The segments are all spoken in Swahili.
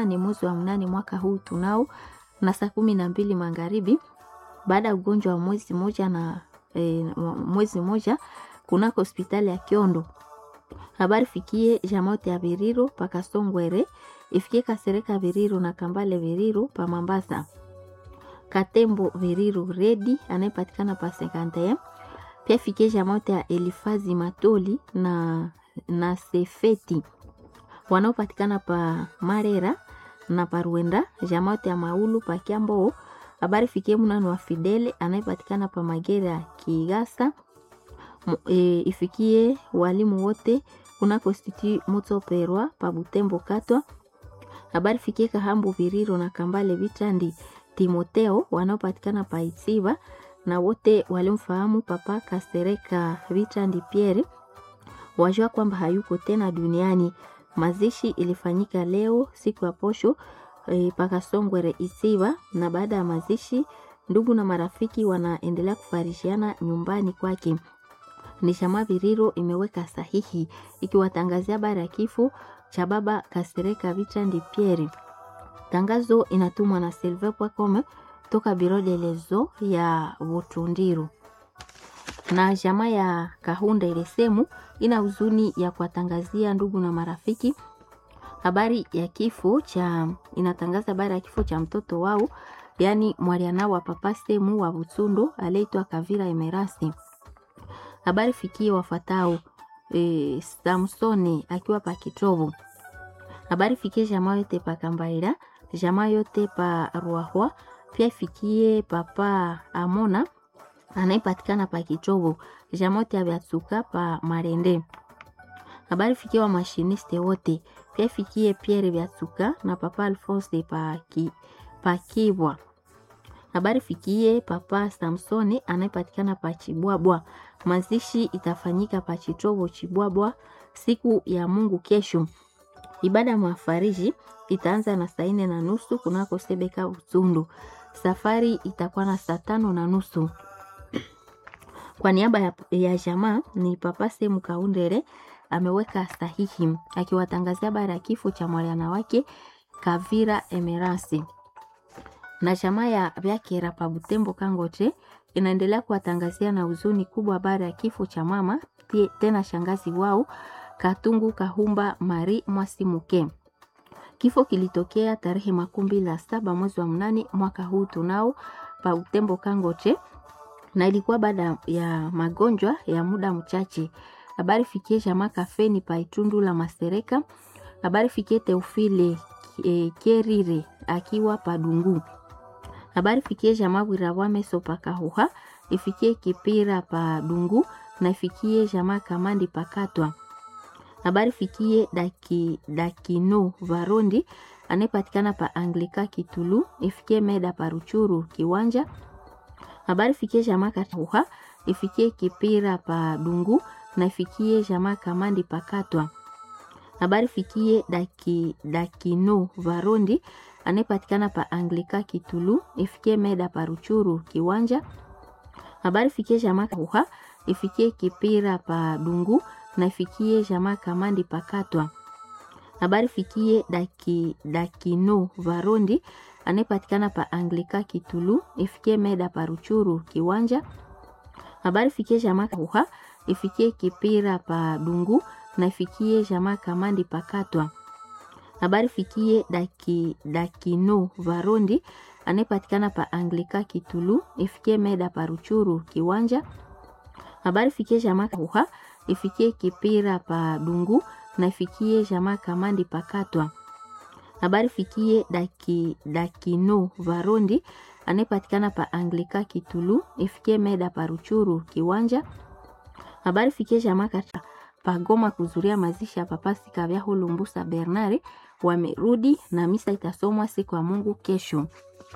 mnane mwezi wa mnane mwaka huu tunao na saa kumi na mbili magharibi baada ya ugonjwa wa mwezi moja na e, mwezi moja kunako hospitali ya Kiondo. Habari fikie jamote ya Viriro pa Kasongwere, ifikie Kasereka Viriro na Kambale Viriro pa Mambasa. Katembo Viriro Redi anayepatikana pa Sekante. Pia fikie jamote ya Elifazi Matoli na, na Sefeti wanaopatikana pa Marera na Paruenda, jamote ya Maulu pa Kiambo. Habari fikie mnano wa Fidele anayepatikana pa Magera Kigasa. E, ifikie walimu wote kuna konstitut moto perwa pa Butembo Katwa. Habari fikie Kahambu Viriro na Kambale Vitandi Timoteo wanaopatikana pa Itsiba na wote walimfahamu Papa Kasereka Vitandi Pierre wajua kwamba hayuko tena duniani. Mazishi ilifanyika leo siku ya posho e, paka Songwere Isiba, na baada ya mazishi ndugu na marafiki wanaendelea kufarishiana nyumbani kwake. Ni Shama Viriro imeweka sahihi ikiwatangazia habari ya kifo cha baba Kasereka Vitandi Pierre. Tangazo inatumwa na silver.com toka biro de lezo ya Butundiru na jamaa ya Kahunda ile semu ina huzuni ya kuwatangazia ndugu na marafiki habari ya kifo cha inatangaza habari ya kifo cha mtoto wao, yaani mwaliana wa papa semu wa Butsundo aliyeitwa Kavira Emerasi. Habari fikie wafatao e, Samsoni akiwa pa Kitobo. Habari fikie jamaa yote pa Kambaira, jamaa yote pa Ruahwa, pia fikie papa Amona anayepatikana pa Kitobo, jamaa yote ya Byatsuka pa Marende. Habari fikie wa mashiniste wote, pia fikie Pierre Byatsuka na papa Alphonse pa ki, pa Kibwa. Habari fikie papa Samsoni anayepatikana pa Chibwabwa. Mazishi itafanyika pa Chitobo Chibwabwa siku ya Mungu kesho. Ibada ya mafariji itaanza na saa nne na nusu kunako Sebeka Utundu. Safari itakuwa na saa tano na nusu. Kwa niaba ya, ya jamaa ni papa Semu Kaundere ameweka sahihi akiwatangazia habari ya kifo cha mwaliana wake Kavira Emerasi na jamaa ya Byakera pa Butembo Kangote inaendelea kuwatangazia na huzuni kubwa habari ya kifo cha mama tena shangazi wao Katungu Kahumba Mari Mwasimuke. Kifo kilitokea tarehe makumi mbili na saba mwezi wa mnane mwaka huu tunao pa Butembo Kangote, na ilikuwa baada ya magonjwa ya muda mchache. Habari fikie jamaa kafeni pa Itundu la Masereka. Habari fikie Teofile e, Kerire akiwa Padungu habari fikie jamaa Bwirawame sopa Kahuha, ifikie Kipira pa Dungu na ifikie jamaa Kamandi pakatwa. Habari fikie daki, Dakino Varondi anayepatikana pa Anglika Kitulu, ifikie Meda pa Ruchuru Kiwanja. Habari fikie jamaa Kahuha, ifikie Kipira pa Dungu na ifikie jamaa Kamandi pakatwa. Habari fikie daki, Dakino Varondi anayepatikana pa Anglika Kitulu, ifikie Meda pa Ruchuru Kiwanja. Habari fikie jamaa Kahuha, ifikie Kipira pa Dungu na ifikie jamaa Kamandi pakatwa. Habari fikie daki, Dakino Varondi anayepatikana pa Anglika Kitulu, ifikie Meda pa Ruchuru Kiwanja. Habari fikie jamaa Kahuha, ifikie Kipira pa Dungu na ifikie jamaa Kamandi pakatwa habari fikie daki, Dakino Varondi anayepatikana pa Anglika Kitulu, ifikie Meda pa Ruchuru Kiwanja. Habari fikie jamaa Kahuha, ifikie Kipira pa Dungu na ifikie jamaa Kamandi pakatwa. Habari fikie daki, Dakino Varondi anayepatikana pa Anglika Kitulu, ifikie Meda pa Ruchuru Kiwanja. Habari fikie jamaa pagoma kuzuria mazishi ya papasi Kavya Hulumbusa Bernard wamerudi na misa itasomwa siku ya Mungu kesho.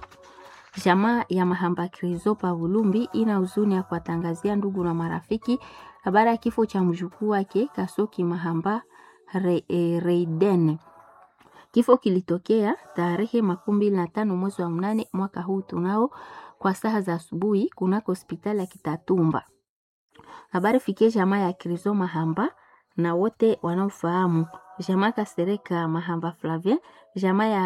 Jamaa ya Mahamba Krizo pa Vulumbi ina huzuni ya kuwatangazia ndugu na marafiki habari ya kifo cha mjukuu wake Kasoki Mahamba Re, e, Reiden. Kifo kilitokea tarehe makumi mbili na tano mwezi wa mnane mwaka huu tunao kwa saa za asubuhi kunako hospitali ya Kitatumba. Habari fikie jamaa ya Krizo Mahamba na wote wanaofahamu jamaa Kasereka Mahamba Flavien, jamaa ya